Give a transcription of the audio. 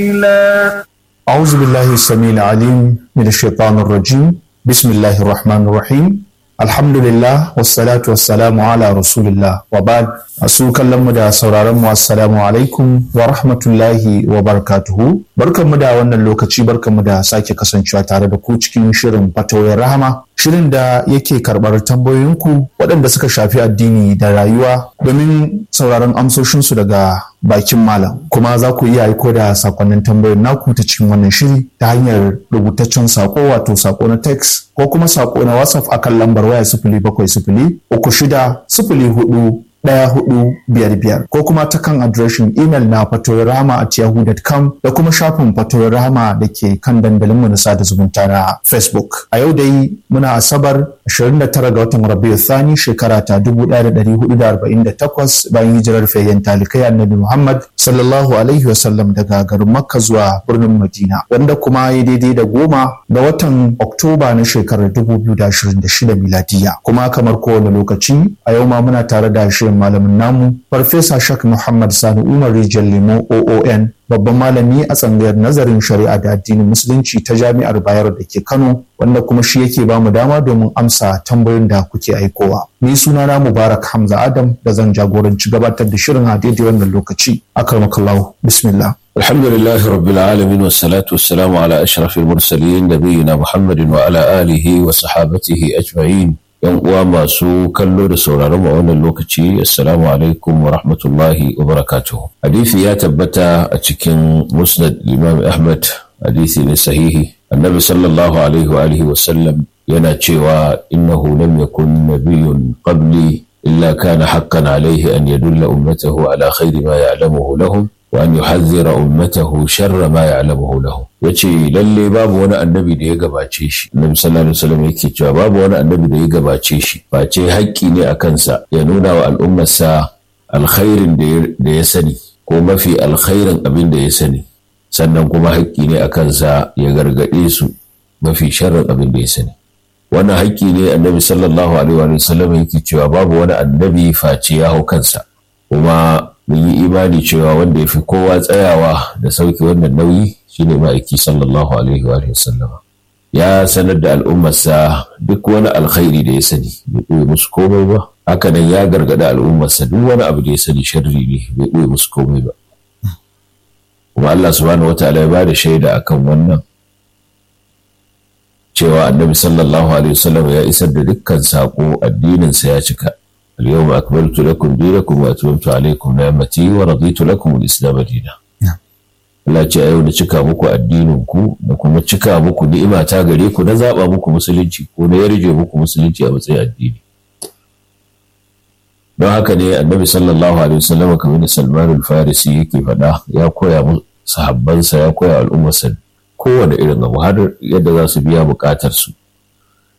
أعوذ بالله السميع العليم من الشيطان الرجيم بسم الله الرحمن الرحيم الحمد لله والصلاة والسلام على رسول الله وبعد asu kallon mu da sauraron mu assalamu alaikum wa rahmatullahi wa barakatuhu barkan mu da wannan lokaci barkan mu da sake kasancewa tare da ku cikin shirin fatawoyin rahama shirin da yake karɓar tambayoyinku waɗanda suka shafi addini da rayuwa domin sauraron amsoshinsu daga bakin malam kuma za ku iya aiko da sakonnin tambayoyin naku ta cikin wannan shiri ta hanyar rubutaccen sako wato sako na text ko kuma sako na whatsapp akan lambar waya sifili bakwai sifili uku shida sifili hudu ɗaya hudu biyar biyar ko kuma ta kan adireshin imel na fatoyin rahama at yahoo.com da kuma shafin fatoyin rahama da ke kan dandalinmu na sada zumunta na facebook a yau dai muna asabar 29 ga watan rabiu thani shekara ta 1448 bayan hijirar fayyan talikai annabi muhammad sallallahu alaihi wasallam daga garin makka zuwa birnin madina wanda kuma ya daidai da goma ga watan oktoba na shekarar 2026 miladiya kuma kamar kowane lokaci a yau ma muna tare da shirin malamin namu farfesa shak muhammad sani umar rijal lemo oon babban malami a tsangayar nazarin shari'a da addinin musulunci ta jami'ar bayar da ke kano wanda kuma shi yake bamu dama domin amsa tambayoyin da kuke aikowa ni sunana mubarak hamza adam da zan jagoranci gabatar da shirin a daidai wannan lokaci akramakallahu bismillah الحمد لله رب العالمين والصلاة والسلام على أشرف المرسلين نبينا محمد وعلى آله وصحابته أجمعين yan uwa masu kallo da sauraron a wannan lokaci assalamu alaikum wa rahmatullahi wa barakatuhu hadisi ya tabbata a cikin musnad imam ahmad hadisi ne sahihi annabi sallallahu alaihi wa alihi wa sallam yana cewa innahu lam yakun nabiyyun qabli illa kana haqqan alaihi an yadulla ummatahu ala khairi ma ya'lamuhu lahum wa an yuhadhdhira ummatahu sharra ma ya'lamuhu lahum yace lalle babu wani annabi da ya gabace shi annabi sallallahu alaihi wasallam yake cewa babu wani annabi da ya gabace shi face haƙƙi ne a kansa ya nuna wa al'ummarsa alkhairin da ya sani ko mafi alkhairin abin da ya sani sannan kuma haƙƙi ne a kansa ya gargaɗe su mafi sharrin abin da ya sani wannan haƙƙi ne annabi sallallahu alaihi wasallam yake cewa babu wani annabi face ya hau kansa kuma mun yi imani cewa wanda ya fi kowa tsayawa da sauki wannan nauyi shine ma'aiki sallallahu alaihi wa sallama ya sanar da al'ummarsa duk wani alkhairi da ya sani bai ɓoye musu komai ba haka nan ya gargaɗa al'ummarsa duk wani abu da ya sani sharri ne bai ɓoye musu komai ba kuma Allah subhanahu wa ta'ala ya ba da shaida akan wannan cewa annabi sallallahu alaihi wasallam ya isar da dukkan saƙo addininsa ya cika اليوم أكملت لكم دينكم وأتممت عليكم نعمتي ورضيت لكم الإسلام دينا Allah ce a yau da cika muku addininku da kuma cika muku ni'ima ta gare ku na zaɓa muku musulunci ko na yarje muku musulunci a matsayin addini. Don haka ne annabi sallallahu alaihi wasallam kamar da Salman al-Farisi yake faɗa ya koya sahabbansa ya koya al'ummarsa kowane irin abu har yadda za su biya buƙatar su